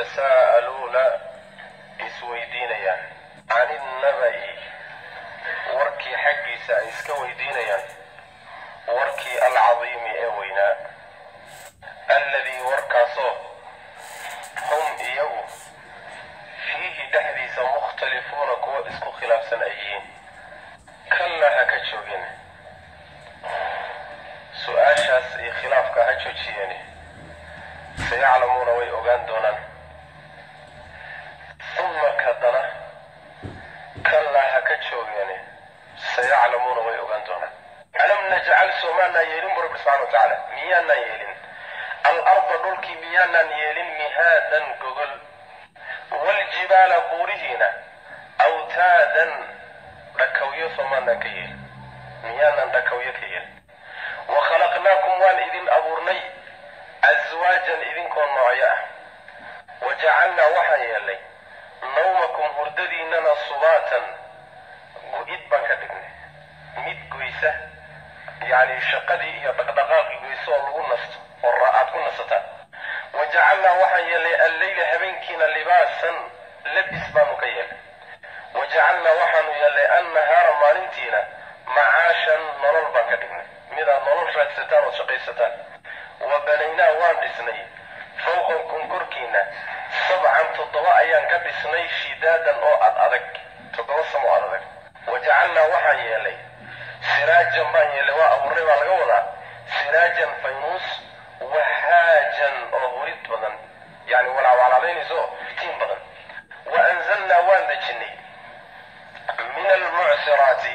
yatasaa'aluuna isweydiinayaan can innaba'i warkii xaggiisa ay iska weydiinayaan warkii alcadiimi ee weynaa alladii warkaasoo hum iyagu fiihi dhexdiisa mukhtalifuuna kuwa isku khilaafsan ay yihiin kalla ha ka joogin su-aashaas iyo khilaafka ha joojiyeeni sayaclamuuna way ogaan doonaan uma kadana kallaa ha ka joogeeni sayaclamuuna way ogaan doonaan alam najcal soomaanaan yeelin bu rabbi subxana wa tacaala miyaanaan yeelin alarda dhulkii miyaanaan yeelin mihaadan gogol waaljibaala buurihiina awtaadan dhakawyo soomaanaan ka yeelin miyaanaan dhakawyo ka yeelin wa khalaqnaakum waan idin abuurnay aswaajan idinkoo noocyo ah wa jacalnaa waxaan yeelnay nawmakum hurdadiinnana subaatan gu-id baan ka dhignay mid goysa yacni shaqadii iyo dhaqdhaqaaqii goyso oo lagu nasto oo aad ku nasataan wa jacalnaa waxaan yeelnay alleyla habeenkiina libaasan labis baanu ka yeelnay wa jacalnaa waxaanu yeelnay annahaara maalintiina macaashan nolol baan ka dhignay midaad nolol raadsataan ood shaqaysataan wa banaynaa waan dhisnay fawqakum korkiina sabcan toddoba ayaan ka dhisnay shidaadan oo ad adag toddoba samo ad adag wa jacalnaa waxaan yeelay siraajan baan yeelay waa abuurnay baa laga wadaa siraajan faynuus wahaajan oo hurid badan yani walacwalaalaynayso tiin badan wa anzalnaa waan dejinay min almucsiraati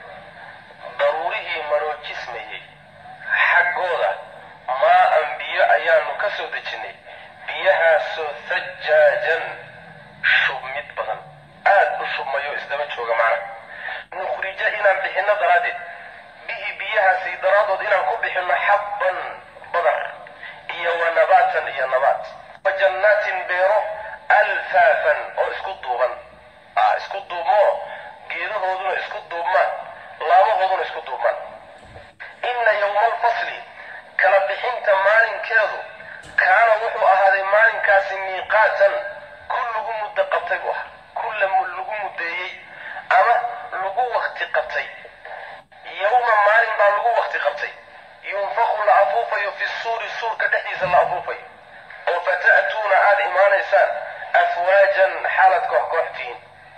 daruurihii maroojismayey xaggooda maa-an biyo ayaanu ka soo dejinnay biyahaasoo sajaajan shubmid badan aad u shubmayo isdaba jooga macna nukhrija inaan bixinno daraaddeed bihi biyahaasi daraaddood inaan ku bixinno xabban badar iyo wa nabaatan iyo nabaat wa jannaatin beero alfaafan oo isku duuban isku duubmoo geedahooduna isku duubmaan laamahooduna isku duubmaan inna yowma alfasli kala bixinta maalinkeedu kaana wuxuu ahaaday maalinkaasi miiqaatan ku lagu muddo qabtay buu ahaa ku lagu muddeeyey ama lagu wakti qabtay yowma maalin baa lagu wakti qabtay yunfaqu la afuufayo fi suuri suurka dhexdiisa la afuufayo oo fata'tuuna aada imaanaysaan afwaajan xaalad koox kooxtihiin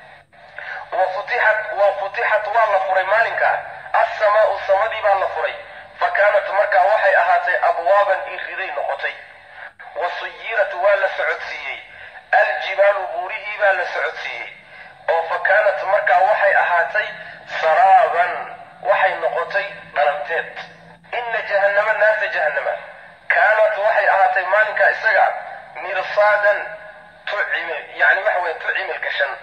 wa futixat wa futixat waa la furay maalinkaa assamaa'u samadii baa la furay fa kaanat markaa waxay ahaatay abwaaban iriday noqotay wa suyirat waa la socodsiiyey aljibaalu buurihii baa la socodsiiyey oo fa kaanat markaa waxay ahaatay saraaban waxay noqotay dhalanteed inna jahannama naarta jahannama kaanat waxay ahaatay maalinkaa isaga mirsaadan tucimil yani waxa weye tucimil gashan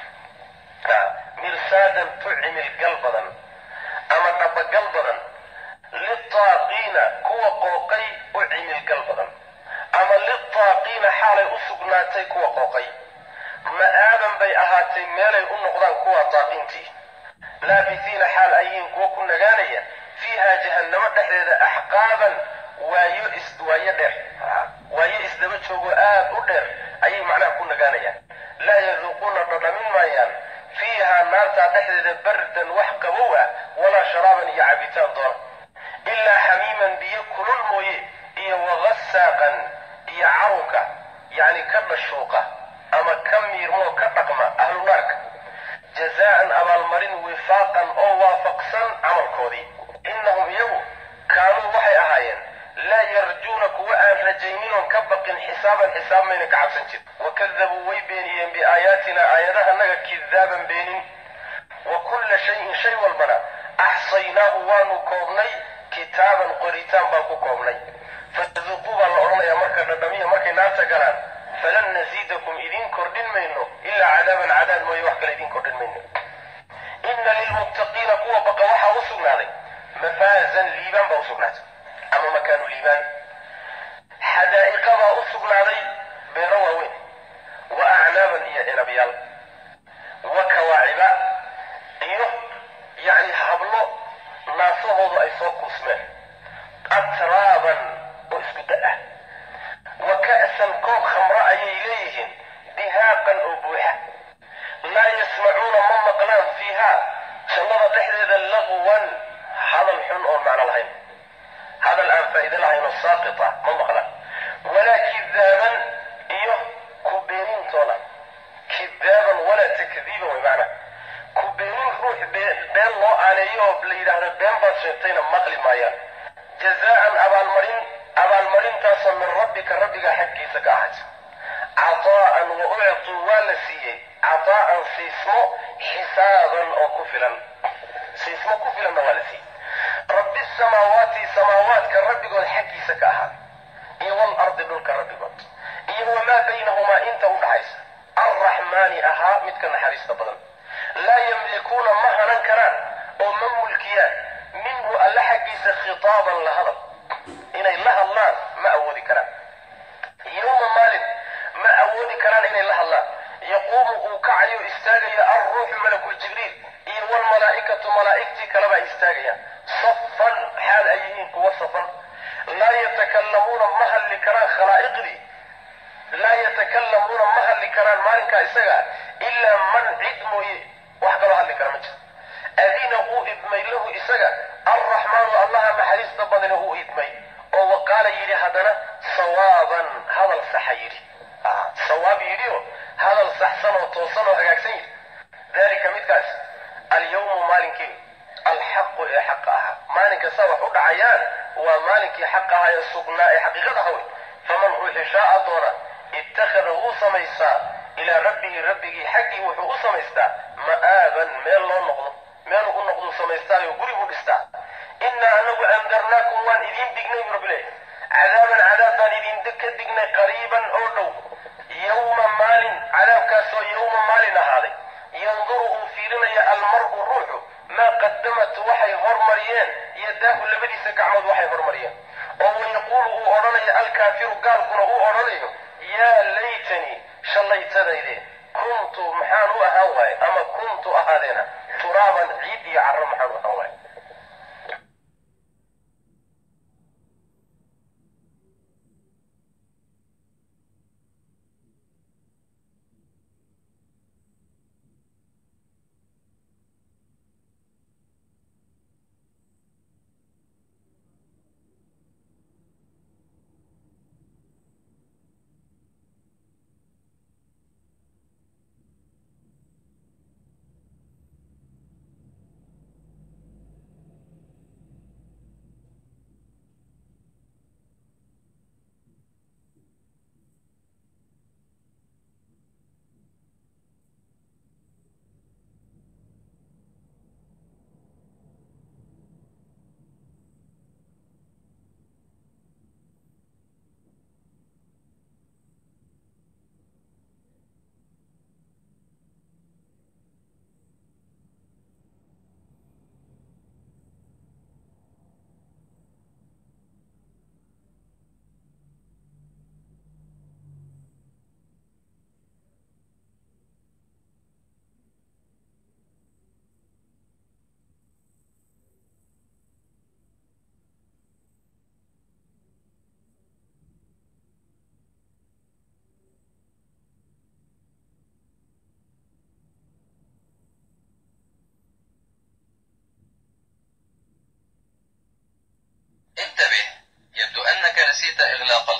mirsaadan tucimil gal badan ama dhabagal badan litaaqiina kuwa qooqay u cimil gal badan ama litaaqiina xaalay u sugnaatay kuwa qooqay ma'aaban bay ahaatay meelay u noqdaan kuwa taaqiintii laabisiina xaal ayiin kuwa ku nagaanaya fiiha jahannamo dhexdeeda axqaaban waayo is waayo dheer waayo isdaba joogo aad u dheer ayay macnaha ku nagaanayaan laa yaduuquuna dhadhamin maayaan fiihaa naartaa dhexdeeda bardan wax qabow ah walaa sharaaban iyo cabitaan doona ilaa xamiiman biyo kulul mooye iyo wagasaaqan iyo carunka yacni ka dhashuuqa ama ka miirmoo ka dhaqma ahlu naarka jazaa'an abaalmarin wifaaqan oo waafaqsan camalkoodii innahum iyagu kaanuu waxay ahaayeen laa yarjuuna kuwa aan rajaynin ka baqin xisaaban xisaab mayna ka cabsan jir wakadabuu way beeniyeen biaayaatina aayadahanaga kidaaban beenin wa kulla shayin shay walbana axsaynaahu waanu koobnay kitaaban qoritaan baan ku koobnay faduuquu baa la odhanayaa marka dhadhamiya markay naarta galaan falan nasiidakum idiin kordhin mayno ilaa cadaaban cadaab mooye wax kale idiin kordhin mayno inna lilmuttaqiina kuwa baqa waxaa u sugnaaday mafaazan liibaan baa u sugnaatay ama makaanu liibaan xadaa'iqa baa u sugnaaday beero waaweyn wa acnaaban iyo cinabyaal wa kawaaciba iyo yacni hablo naasahoodu ay soo kuusmeen atraaban oo isku da ah wa ka'san koob khamro ayay leeyihiin sheegtayna maqli maayaan jazaan abaalmarin abaalmarintaasoo min rabbika rabbigaa xaggiisa ka ahayd cataa'an wa uctuu waa la siiyey cataa'an siismo xisaaban oo ku filan siismo ku filanna waa la siiyey rabbi samaawaati samaawaadka rabbigood xaggiisa ka ahaad iyo walardi dhulka rabbigood iyo wamaa baynahumaa inta u dhaxaysa arraxmaani ahaa midka naxariista badan laa yamlikuuna ma hanan karaan oo ma mulkiyaan minhu alla xaggiisa khitaaban la hadal inay la hadlaan ma awoodi karaan yowma maalin ma awoodi karaan inay la hadlaan yaquumu uu kacayo istaagayo alruuxu malakul jibriil iyo walmalaa'ikatu malaa'igtii kaleba ay istaagayaan safan xaal ay yihiin kuwa safan laa yatakallamuuna ma hadli karaan khalaa'iqdii laa yatakallamuuna ma hadli karaan maalinkaa isaga ilaa man cid mooye wax kaloo hadli kara ma jiro adina uu idmay lahu isaga alraxmaanu allaha naxariista badana uu idmay oo waqaala yidhi haddana sawaaban hadal saxa yidhi sawaab yidhi oo hadal saxsan oo toosan oo hagaagsan yidhi dalika midkaas alyawmu maalinkii alxaqu ee xaqa ahaa maalinka saa wax u dhacayaan waa maalinkii xaqa ahaa ee sugnaa ee xaqiiqada aha wey faman ruuxi shaaa doona ittakhada wuu samaystaa ilaa rabbihi rabbigii xaggii wuxuu u samaystaa ma'aaban meel loo noqdo meelu u noqduu samaystaayo guri buu dhistaa innaa anagu andarnaakum waan idiin dignay bu rabbi leeyahy cadaaban cadaab baan idin ka dignay qariiban oo dhow yowma maalin cadaabkaasoo yowma maalin ahaaday yanduru uu fiirinaya almar'u ruuxu maa qadamat waxay hormariyeen yadaahu labadiisa gacmood waxay hormariyeen oo wayaquulu uu odhanayo alkaafiru gaalkuna uu odhanayo yaa laytanii shallaytadayde kuntu maxaan u ahaan waaye ama kuntu ahaadeena turaaban ciid iyo carro maxaan u ahaan waaye انتبه يبدو أنك نسيت إغلاق